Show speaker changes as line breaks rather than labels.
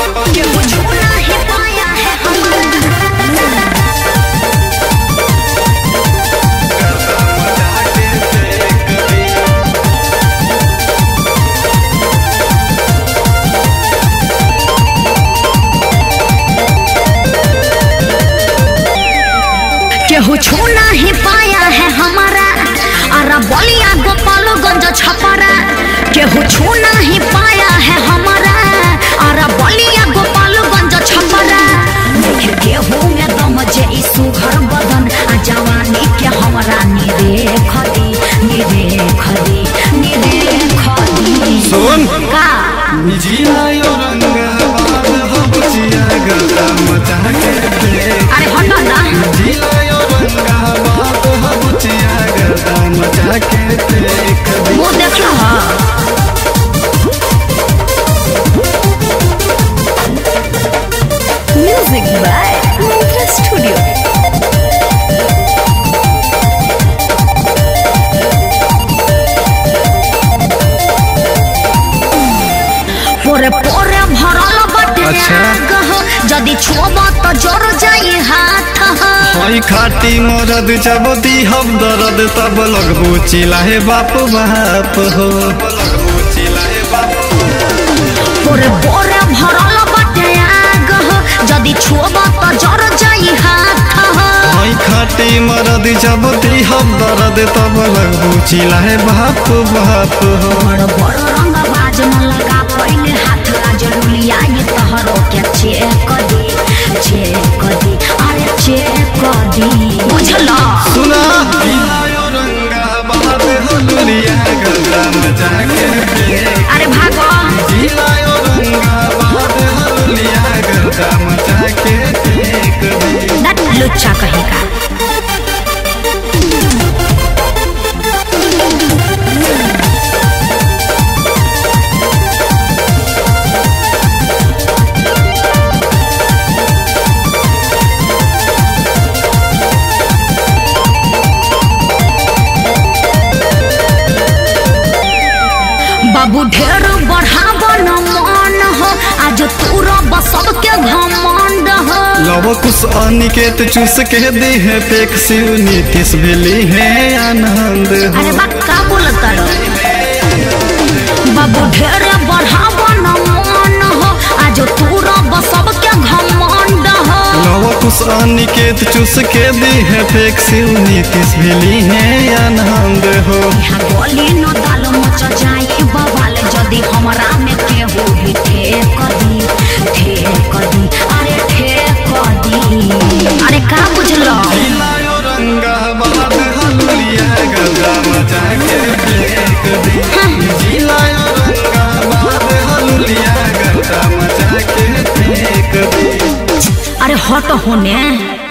केहू छू नहीं पाया है हमारा केहू छू नहीं पाया है हमारा अरे बलिया गोपालगंज छपरा केहू छू नहीं पाया है हमारा अरे बलिया गोपालगंज छपरा देखे केहू में दम जे ई सुघर बदन आ जवानी के हमरा निरेख दी निरेख दी निरेख दी
सुन
का
जिलायो रंगाबाद हो बुचिया गला मचा के देख
अरे हटो ना
जिलायो रंगाबाद हो बुचिया गला मचा के देख
वो देख लो हाँ म्यूजिक बाय मंत्रा स्टूडियो पोरे पोरे भरल बाटे
अच्छा।
आग हो जदि छुब तो जर जाई हाथ हो
हई खाटी मरद जबदी हम दर्द तब लगबू चिल्लाए बाप बाप हो
पोरे पोरे भरल बाटे आग हो जदि छुब तो जर जाई हाथ हो
हई खाटी मरद जबदी हम दर्द तब लगबू चिल्लाए बाप बाप हो
बड़ बड़ रंग बाज न लगा पहले हाथ जरूलिया ये तहरो के चेक दी चेक दी अरे चेक दी बुझला
सुना जिलायो रंगाबाद हो दुनिया गला मचा के देख
अरे भागो
जिलायो रंगाबाद हो दुनिया गला मचा के देख दे
दट लुच्चा कहेगा बाबू ढेर बढ़ाव न मन हो आज तू रब सबके घमंड हो
लव कुछ अनिकेत चूस के दे है पेक शिव नीतीश भेली है आनंद हो
अरे बा का बोलता रो बाबू ढेर बढ़ाव न मन हो आज तू रब सबके घमंड हो
लव कुछ अनिकेत चूस के दे है पेक शिव नीतीश भेली है आनंद हो
यहाँ गोली न दाल मच जाई बवाल जदि हमरा में केहू भी ठेक दी ठेक दी अरे ठेक दी अरे का बुझलो
जिलायो रंगाबाद हलुलिया गला मचा के देख दे जिलायो रंगाबाद हलुलिया गला मचा के देख दे
अरे हट होने